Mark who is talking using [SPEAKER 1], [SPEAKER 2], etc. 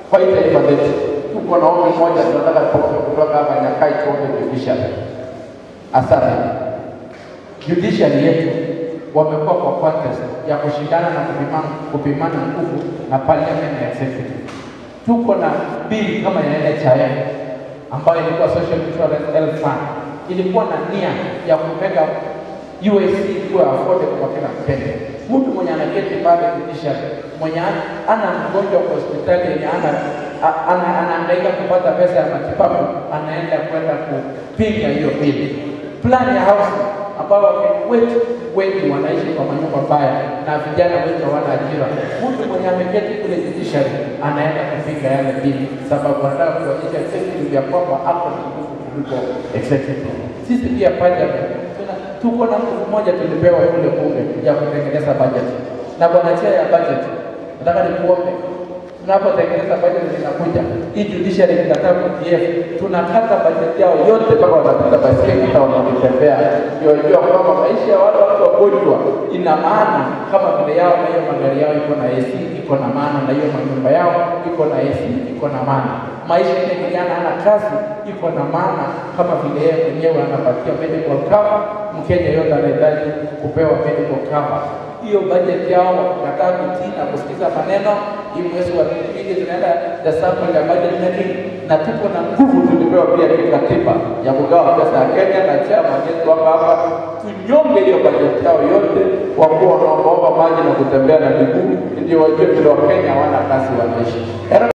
[SPEAKER 1] kwa hii taifa letu. Tuko na ombi moja tunataka tuombe kutoka hapa Nyakai, tuombe judiciary. Asante. Judiciary yetu wamekuwa kwa contest ya kushindana na kupimana, kupimana nguvu na parliament na executive. Tuko na bili kama ya NHIF ambayo ilikuwa Social Insurance Health Fund, ilikuwa na nia ya kupeka UAC kuwa affordable kwa kila Mkenya. Mtu mwenye anaketi pale judiciary, mwenye ana- ana mgonjwa kwa hospitali yenye ana a- ana anahangaika kupata pesa ya matibabu, anaenda kwenda kupinga hiyo bili. Plan ya housing ambao Wakenya wetu wengi wanaishi kwa manyumba mbaya na vijana wengi hawana ajira. Mtu mwenye ameketi kule judiciary anaenda kupinga yale bili, sababu anataka kuonyesha executive ya kwamba ako na nguvu kuliko executive. Sisi pia parliament tuna- tuko na nguvu moja tulipewa kule bunge ya kutengeneza budget, na bwana chair ya budget, nataka nikuombe tunapotengeneza budget zinakuja hii judiciary inataka PDF, tunakata budget yao yote mpaka wanapita baiskeli hata wanatembea, ndio jua kwamba maisha ya wale watu wagonjwa ina maana kama vile yao, na hiyo magari yao iko na AC iko na maana, na hiyo manyumba yao iko na AC iko na maana. Maisha ile kijana ana kazi iko na maana, kama vile yeye mwenyewe anapatia medical cover. Mkenya yote anahitaji kupewa medical cover hiyo budget yao wakikataa kutii na kusikiza maneno, hii mwezi wa pili tunaenda the sample ya budget making, na tuko na nguvu tulipewa pia kikatiba ya kugawa pesa ya Kenya na chama chetu hapa hapa, tunyonge hiyo budget yao yote, wakuwa wanaombaomba maji na kutembea na miguu, ndio wajue vile Wakenya hawana kazi wanaishi.